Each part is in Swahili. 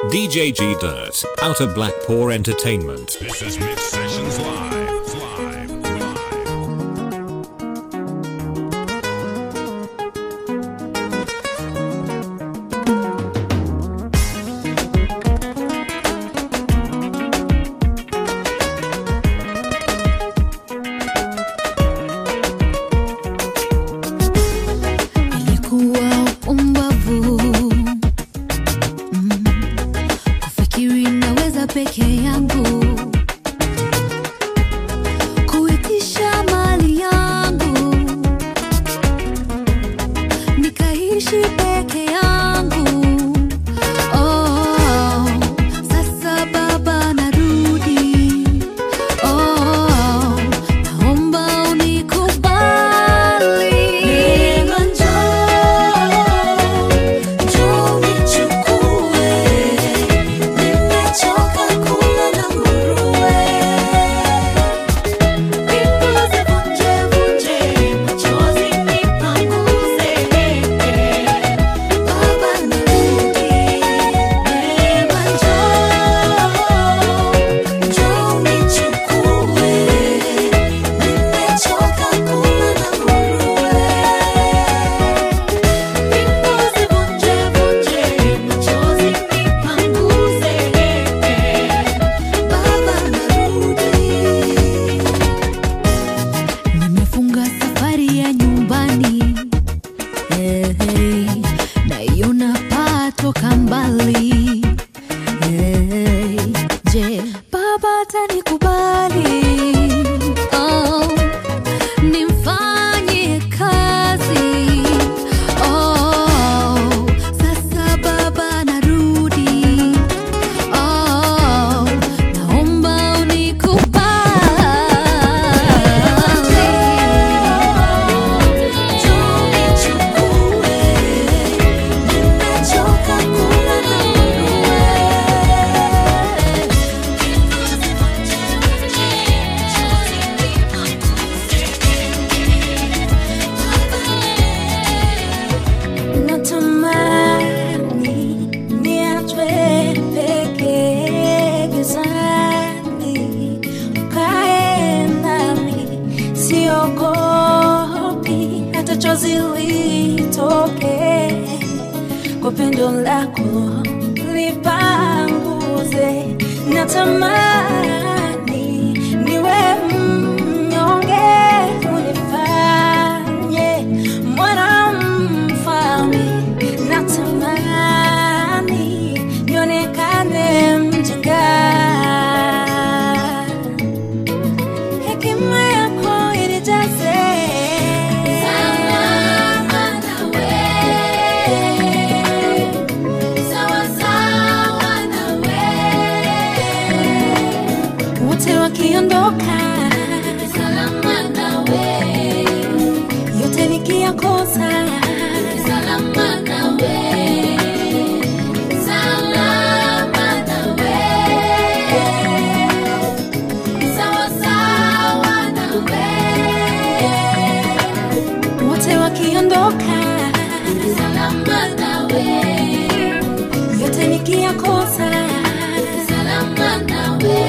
DJ G Dirt, out of Blackpool Entertainment. This is Mix Sessions Live. Live. Live. Ilikuwa upumbavu mm, kufikiri naweza peke yangu kuitisha mali yangu nikaishi peke yangu. Oh, sasa baba narudi. Oh, naomba unikubali. Neema njoo, njoo unichukue. Nimechoka kula na nguruwe. Mbingu zivunje vunje, machozi nipanguze. Baba narudi. Neema njoo, njoo unichukue. Nimechoka kula na nguruwe. Mbingu zivunje vunje, machozi nipanguze. Baba narudi. Nimefunga safari ya nyumbani hey, hey, naiona paa toka mbali hey, je, baba atanikubali? Oh, nimfanye kazi oh, sasa baba narudi oh, naomba Natamani niachwe peke gizani, ukae nami, siogopi hata chozi litoke, kwa pendo lako lipanguze. Natamani niwe mnyonge, unifanye mwana mfalme. Natamani nionekane mjinga, hekima yako inijaze. Salama nawe, sawa sawa nawe, wote wakiondoka, salama nawe, yote nikiyakosa, salama nawe, salama nawe, sawa sawa nawe, wote wakiondoka, salama nawe, yote nikiyakosa, salama nawe.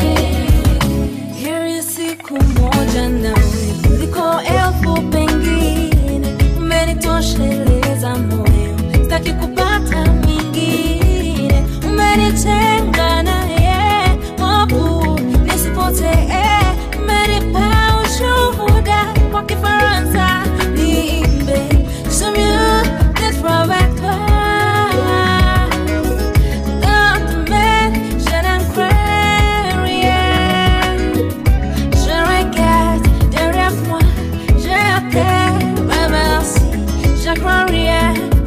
Heri siku moja nawe kuliko elfu pengine, umenitosheleza moyo, sitaki kupata mingine, umenitenga naye Mungu nisipotee, umenipa ushuhuda kwa Kifaransa niimbe, je mieux d'être avec toi. Demain, je n'en crains rien. Je regarde derrière moi, je t'aime, merci, je crois rien.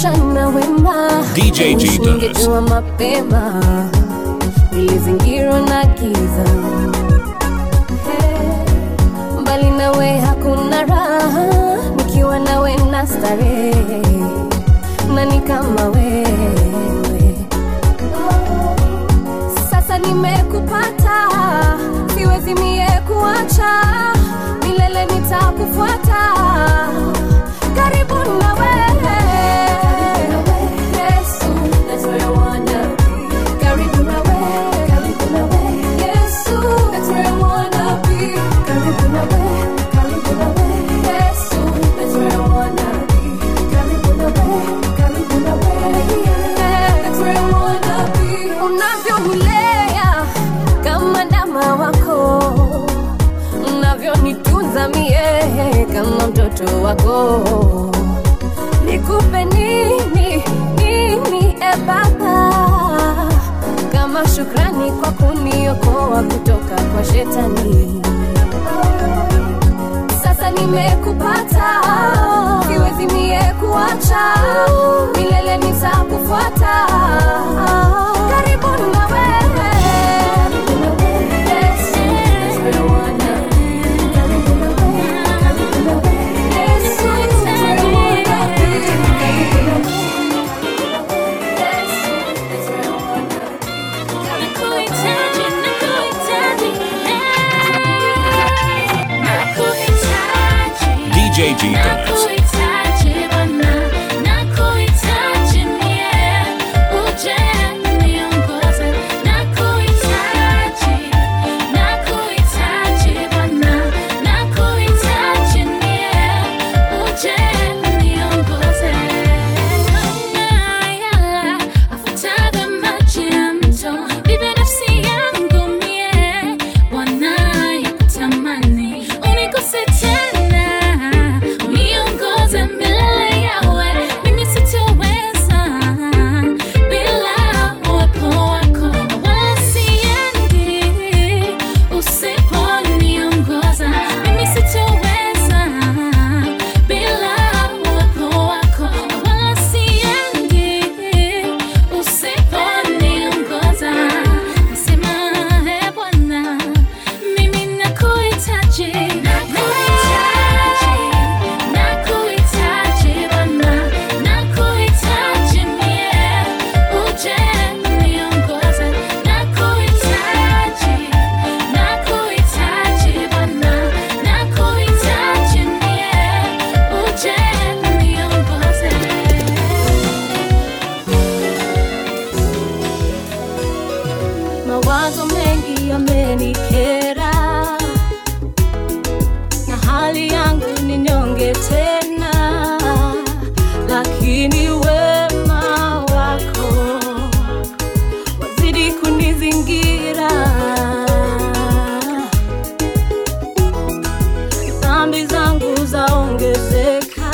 mchana wema DJ G does. Ningejua mapema nilizingirwa na giza Hey, mbali nawe hakuna raha nikiwa nawe na starehe nani kama wewe sasa nimekupata siwezi mie kuacha milele nitakufuata karibu na wewe Yesu, that's where I wanna be. Karibu na wewe, karibu na wewe. Yesu, that's where I wanna be. Karibu na wewe, karibu na wewe. Yesu, that's where I wanna be. Karibu na wewe, karibu na wewe. Yeah, that's where I wanna be. Unavyonilea kama ndama wako unavyonitunza mie kama mtoto wako nikupe nini nini e baba kama shukrani kwa kuniokoa kutoka kwa shetani sasa nimekupata siwezi mie kuacha milele nitakufuata karibu na wewe Yes, that's where I wanna be. Karibu na wewe, karibu na wewe. Yes, that's where I wanna be. Karibu na wewe. Yes, that's where I wanna be. Nakuhitaji, nakuhitaji, eh. Nakuhitaji. DJ G does. Nakuhitaji Bwana, nakuhitaji mie, uje niongoze. Nakuhitaji, nakuhitaji Bwana, nakuhitaji mie, uje niongoze. Unayala, afutaga maji ya mto, vive nafsi yangu mie, Bwana yakutamani, unikose tena uniongoze milele yawe mimi sitoweza bila uwepo wako wala siendi usiponiongoza mimi sitoweza bila uwepo wako wala siendi usiponiongoza nasema e bwana mimi nakuhitaji nakuhitaji nakuhitaji bwana nakuhitaji mie uje niongoze nakuhitaji nakuhitaji bwana nakuhitaji mie uje niongoze mawazo mengi yamenikera na hali yangu ni nyonge tena lakini wema wako wazidi kunizingira dhambi zangu zaongezeka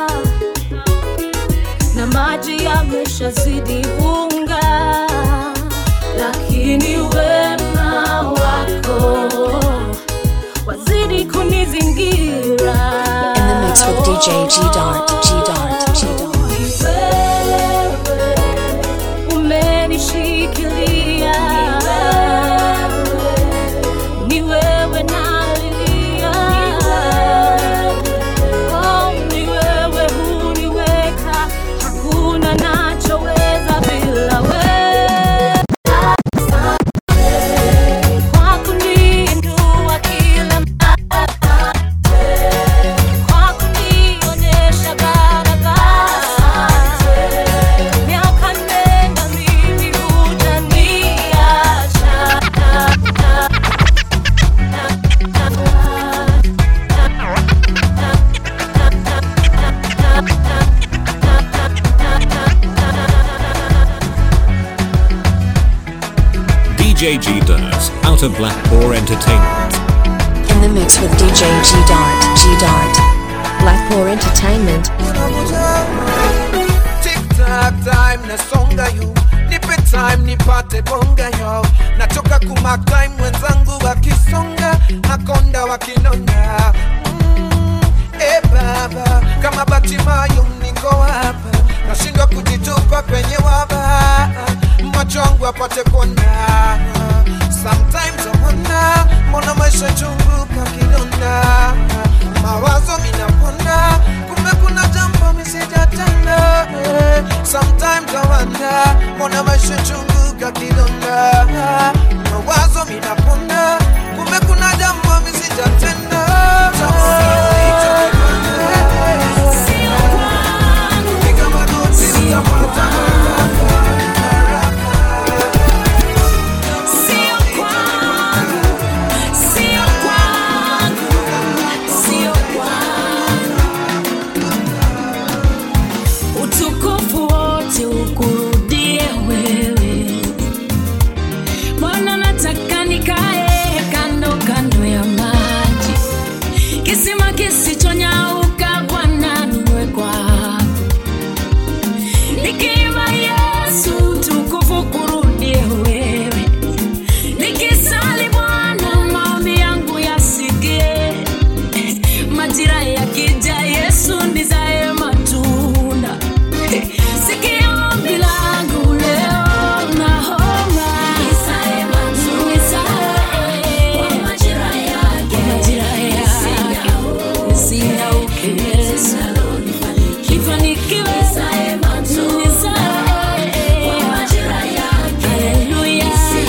na maji yameshazidi unga lakini wema wako wazidi kunizingira In the mix with DJ G Dart, G Dart, G Dart. Wewe umenishikilia, ni wewe nalilia, oh, ni wewe huniweka, hakuna nachoweza bila wewe kwa kuniinua kila mara kwa kunionyesha barabara. Miaka nenda mimi hujaniacha. DJ G does. Out of Blackpool Entertainment. In the mix with DJ G Dart, G Dart. Blackpool Entertainment. TikTok time nasonga yu nipe time nipate bonga yo natoka kumak time wenzangu wakisonga makonda wakinonga mm, e baba kama batimayo niko hapa nashindwa penye waba macho yangu apate kuona sometimes I wonder mbona maisha chungu kakidonda mawazo minaponda kumbe kuna jambo misijatenda eh. sometimes I wonder mbona maisha chungu kakidonda mawazo minaponda kumbe kuna jambo misijatenda Piga magoti utapata Sio kwangu, sio kwangu, sio kwangu. Utukufu wote ukurudie wewe Bwana, nataka nikae kando kando ya maji, kisima kisichonyauka Bwana, niwe kwako nikiimba Yesu, utukufu kurudie wewe nikisali Bwana, maombi yangu yasikie. Majira yakija, Yesu nizae matunda. Sikia ombi langu leo, naomba nizae matunda. Kwa majira yake, nisingauke. Nifanikiwe. Nizae. Haleluya.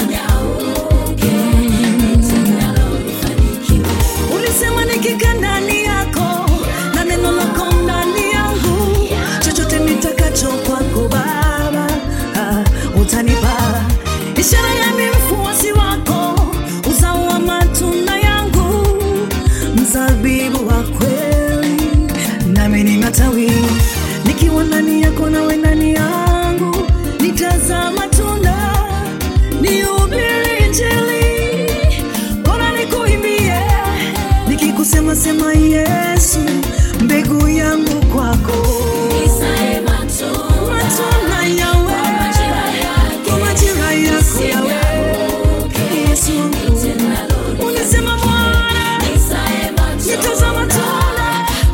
ulisema nikikaa ndani yako na neno lako ndani yangu chochote nitakacho kwako baba ah, utanipa ishara ya mfuasi wako uzao wa matunda yangu mzabibu wa kweli nami ni matawi nikiwa ndani yako nawe ndani yangu nitazaa matunda nihubiri injili bora nikuimbie nikikusema sema yesu mbegu yangu kwako Nizae matunda. matunda yawe kwa majira yako yawe yesu wangu ulisema bwana nitazama tuna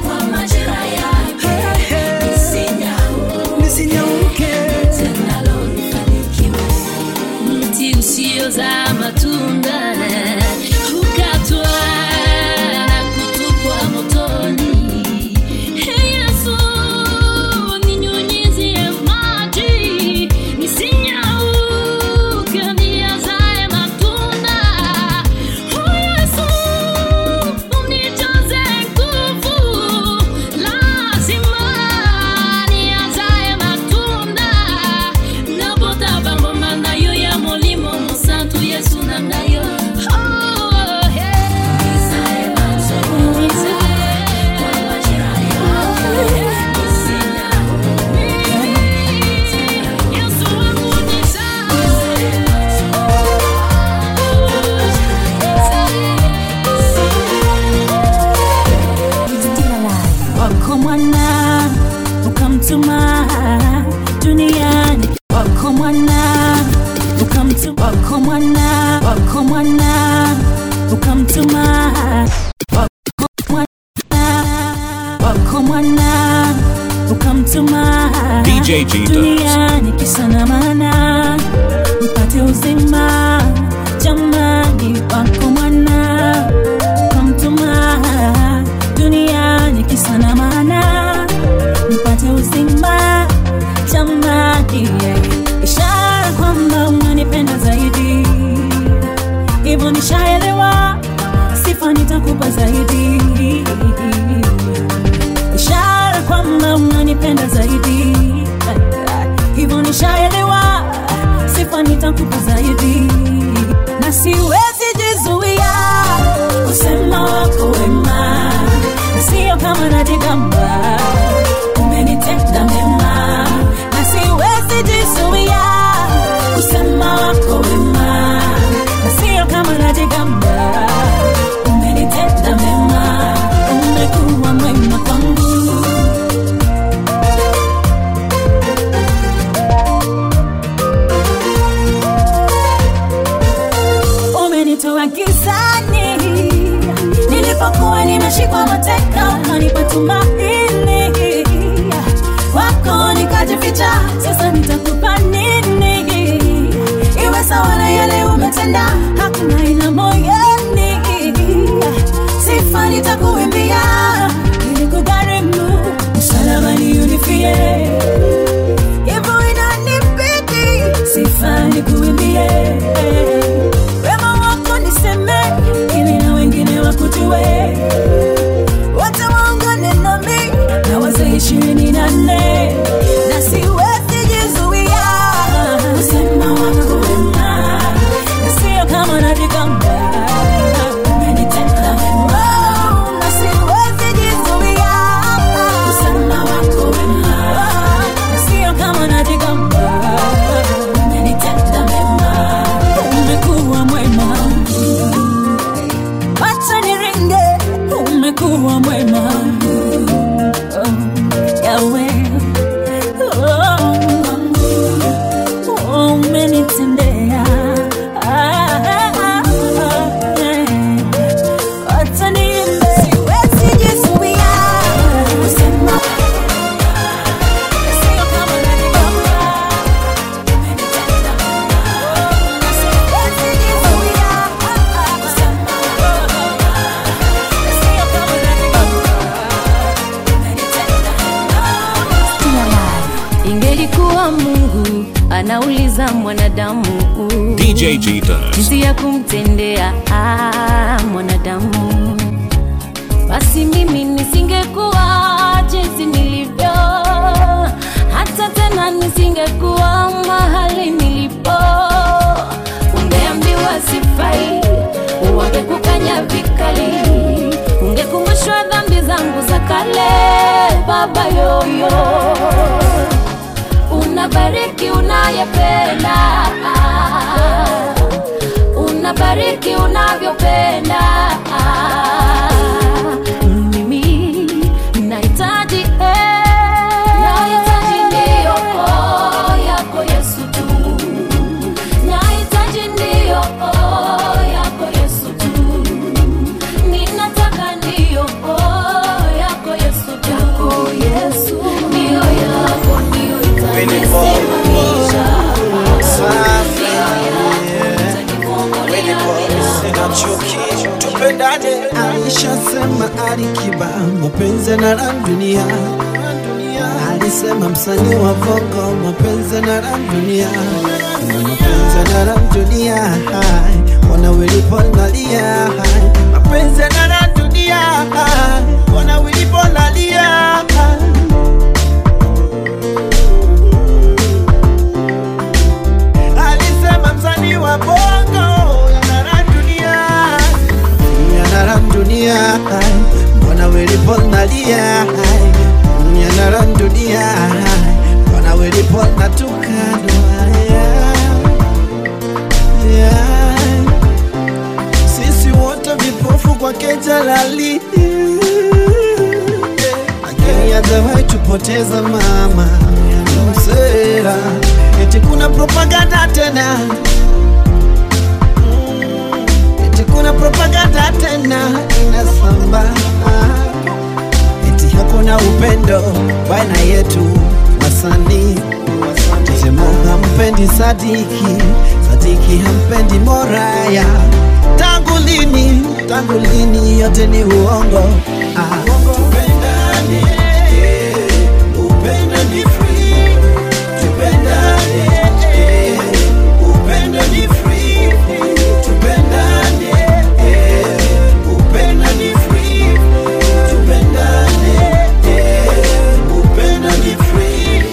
Hey, hey. nisinyauke mti usiozaa matunda hukatwa na kutupwa motoni. Ee Yesu, ninyunyizie maji, nisinyauke, niyazae matunda. Ee Yesu, unijaze nguvu, lazima niyazae matunda. Napotaba ngoma nayo ya molimo mosantu Yesu na ngayo. Oh, hey. Yesu wangu wako mwana ukamtuma duniani wako mwana ukamtuma wako mwana wako mwana ukamtuma wako mwana wako mwana ukamtuma DJ G Dubs. duniani kisa na maana mpate uzima jamani wako mwana ukamtuma duniani kisa na maana mpate uzima jamani ishara kwamba unanipenda zaidi hivyo nishaelewa sifa nitakupa zaidi ishara kwamba unanipenda zaidi hivyo nishaelewa sifa nitakupa zaidi na siwezi jizuia kusema wako wema na sio kama najigamba umenitenda mema na siwezi jizuia kusema wako wema na sio kama najigamba umenitenda mema umekuwa mwema kwangu umenitoa gizani nilipokuwa nimeshikwa mateka ukanipa tumaini wako nikajificha sasa nita ingelikuwa mungu anauliza mwanadamu DJ G does. jinsi ya kumtendea ah, mwanadamu basi mimi nisingekuwa jinsi nilivyo hata tena nisingekuwa mahali nilipo ungeambiwa sifai wangekukanya vikali ungekumbushwa dhambi zangu za kale baba yoyo unabariki unayependa unabariki unavyopenda mimi nahitaji eh, nahitaji ndiyo oh, yako yesu tu nahitaji ndiyo oh, yako yesu tu ninataka ndiyo oh, yako yesu tu yako yesu ndiyo yako ndiyo itanisimamisha sinachuki tupendane alishasema alikiba mapenzi na la dunia alisema msanii wa vongo mapenzi na la dunia mapenzi na la dunia hai, wana wiliponalia hai, mapenzi na la dunia hai, wana wiliponalia hai. alisema msanii wa bongo yanara dunia yanara dunia hai, mbona wiliponalia hai, yanara dunia hai, mbona wiliponatukana sisi wote vipofu kwake jalali lakini hajawahi tupoteza mama msera eti kuna propaganda tena Mm, eti kuna propaganda tena inasamba eti hakuna upendo baina yetu wasanii Temo hampendi Sadiki, Sadiki hampendi Moraya. Tangu lini, tangu lini yote ni uongo. Ah, tupendane, eh, upendo ni free. Tupendane, eh, upendo ni free. Tupendane, eh, upendo ni free. Tupendane, eh, upendo ni free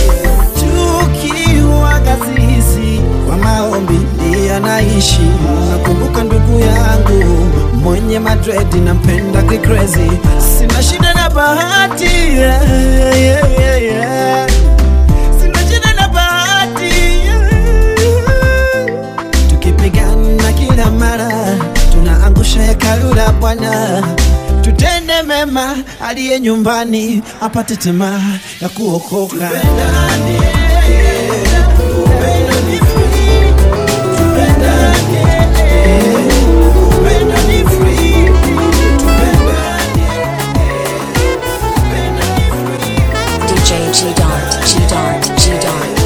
tukiwa kasisi kwa maombi ndiye anaishi. Nakumbuka ndugu yangu mwenye madredi nampenda kikrezi, sina shida na bahati yeah, yeah, yeah, yeah. Sina shida na bahati yeah. Tukipigana kila mara tunaangusha hekalu la Bwana tutende mema, aliye nyumbani apate tamaa ya kuokoka. DJ G Dart, G Dart, G Dart.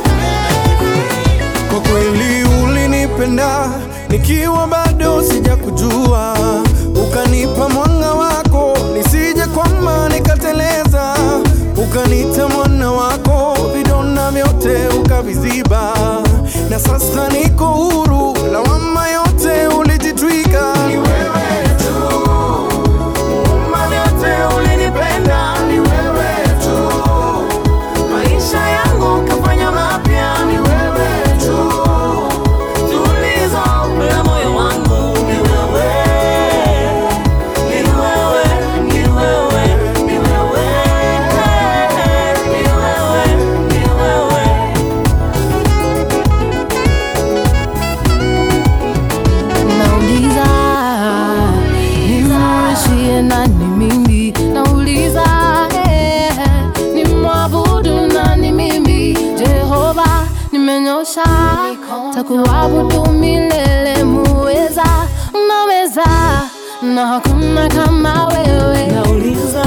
Kwa kweli ulinipenda nikiwa bado sijakujua, ukanipa mwanga wako nisije kwamba nikateleza, ukanita mwana wako, vidonda vyote ukaviziba, na sasa niko huru, lawama yote ulijitwika. Ni wewe tu, muumba vyote ulinipenda, ni wewe tu maisha yangu kafanya mapya, ni wewe tu. Tulizo la moyo wangu ni wewe, ni wewe, ni wewe, ni wewe, ni wewe, ni wewe. nauliza nimrudishie nani mimi nauliza eh, nimwabudu nani mimi jehova nimenyosha takuabudu milele muweza unaweza na hakuna kama wewe nauliza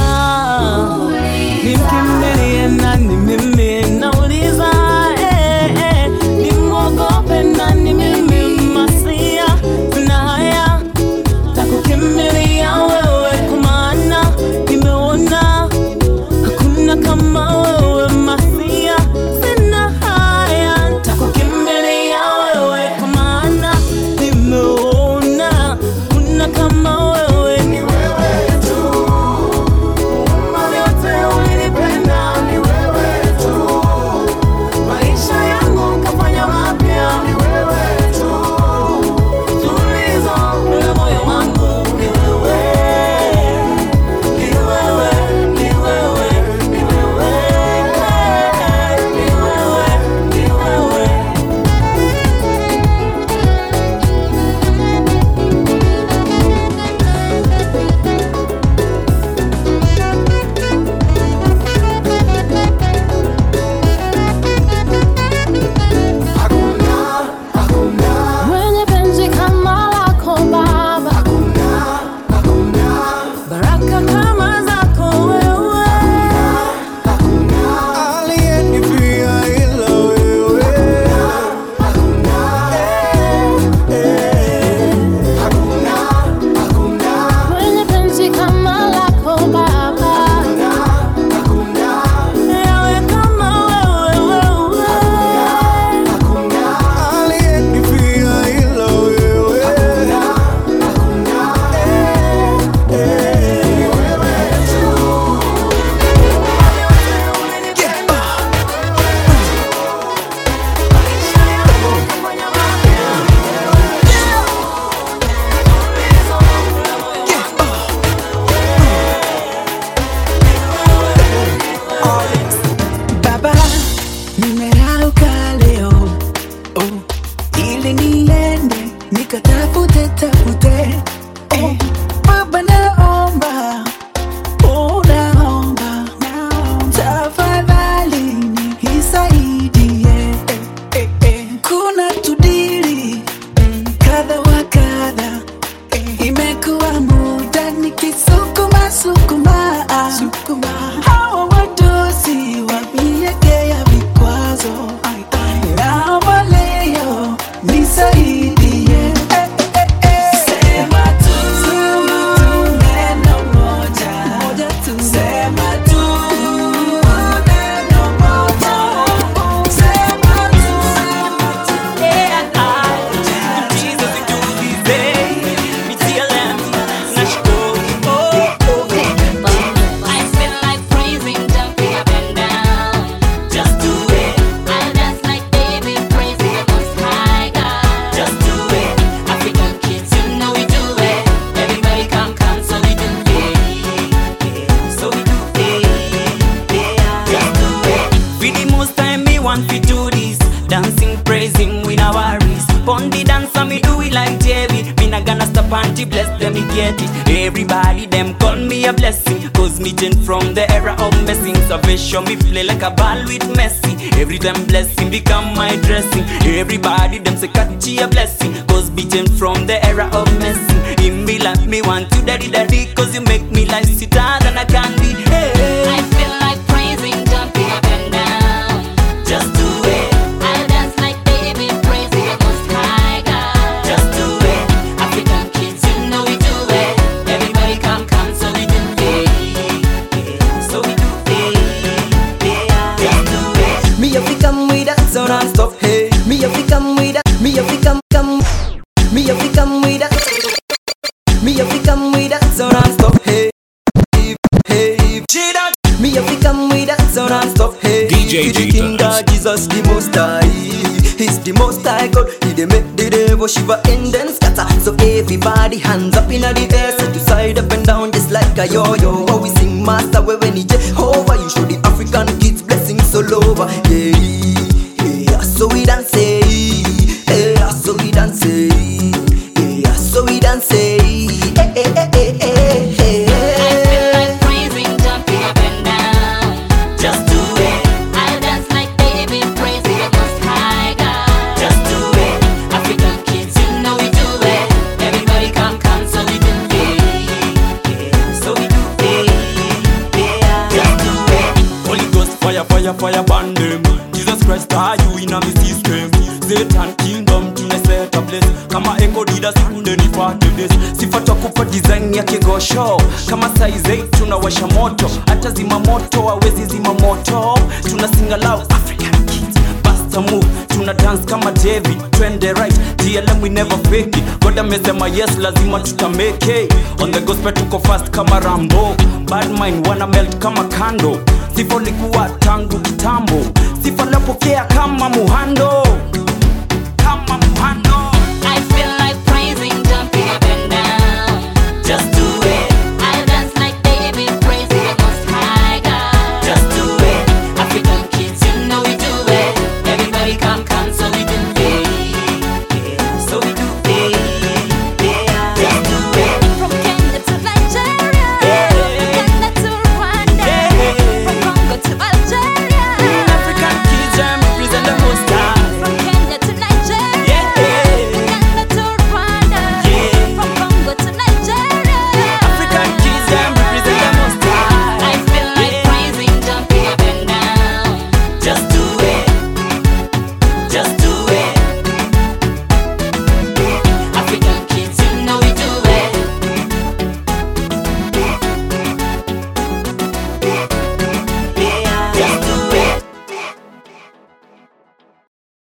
nimkimbilie nani mimi nauliza eh, eh, nimwogope nani mimi masia na haya takukimbilia wewe kwa maana nimeona hakuna kama wewe masia nimerauka leo oh, ili niende nikatafute tafute oh, baba naomba oh, naomba tafadhali nisaidie eh, eh, kuna tudili kadha wa kadha imekuwa muda nikisukuma sukuma sukuma hawa wadosi wamiegea vikwazo naomba leo nisaidie eh, eh, eh. Sema tu neno moja Sema tu neno moja Sema tu Yeah, I, Jesus, do this day. Me tell them, nashukuru. Oh, oh, oh. I feel like praising, jumping up and down. Just do it, I dance like David, praising the Most High God. just do it. African kids, you know we do it. Everybody come, come, so we do it. So we do it, yeah. Just do it. For the most time, me want to do this. Dancing, praising, we no worries. Pon the dance and me do it like Jerry. Me not gonna stop until bless them, me get it. Everybody, them call me a blessing. Cause me change from the era of messing. Salvation, me play like a ball with Messi. Every time blessing become my dressing. Everybody, them say catchy a blessing. Cause me change from the era of messing. In me like me want to daddy daddy. Cause you make me life sweeter than I can be. Hey. I feel like praising, jumping up and down. Just do it, I dance like David, praising the Most High God. just do it, African kids, you know we do it. Everybody come, come, so we do it. so we do it, yeah, just do it. Me a fi come with that so non stop hey Me a fi come with that Me a fi come come Me a fi come with that Me a fi come with that so non stop hey Hey Me a fi come with that so non stop hey DJ To the G King does. God Jesus the most high He's the most high God He dey make the devil shiver and then scatter So everybody hands up in the air Side to side up and down just like a yo-yo How we sing master where when he Jehovah You show the African kids blessings all over Yeah, yeah, so we dance Yeah, so we dance Yeah, so we dance Eh, eh, eh, eh, eh, eh, I feel eh. like praising, jumping up and down. Just do it, I dance like David, praising the Most High God. just do it, African kids, you know we do it. Everybody come, come, so we do it. so we do it, yeah, just do it. Holy Ghost fire, fire, fire burn them. Jesus Christ, are you in a me system? Satan kingdom tunaiseta place kama echo dida sande nipate this sifa twakupa design ya kigosho kama size 8 tunawasha moto hata zima moto hawezi zima moto tuna sing aloud African kids Basta move tuna dance kama David twende right TLM we never fake it God amesema yes lazima tutameke on the gospel tuko fast kama Rambo bad mind wana melt kama kando sifa likuwa tangu kitambo sifa lapokea kama muhando